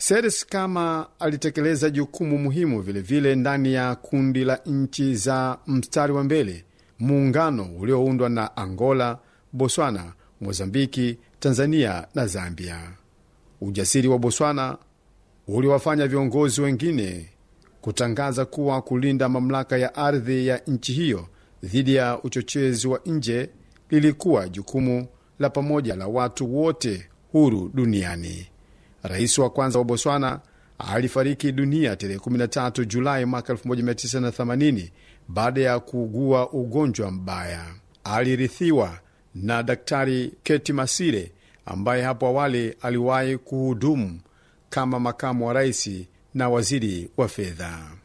Seres kama alitekeleza jukumu muhimu vilevile vile ndani ya kundi la nchi za mstari wa mbele, muungano ulioundwa na Angola, Botswana, Mozambiki, Tanzania na Zambia. Ujasiri wa Botswana uliwafanya viongozi wengine kutangaza kuwa kulinda mamlaka ya ardhi ya nchi hiyo dhidi ya uchochezi wa nje lilikuwa jukumu la pamoja la watu wote huru duniani. Rais wa kwanza wa Botswana alifariki dunia tarehe 13 Julai mwaka 1980 baada ya kuugua ugonjwa mbaya. Alirithiwa na Daktari Keti Masire ambaye hapo awali aliwahi kuhudumu kama makamu wa rais na waziri wa fedha.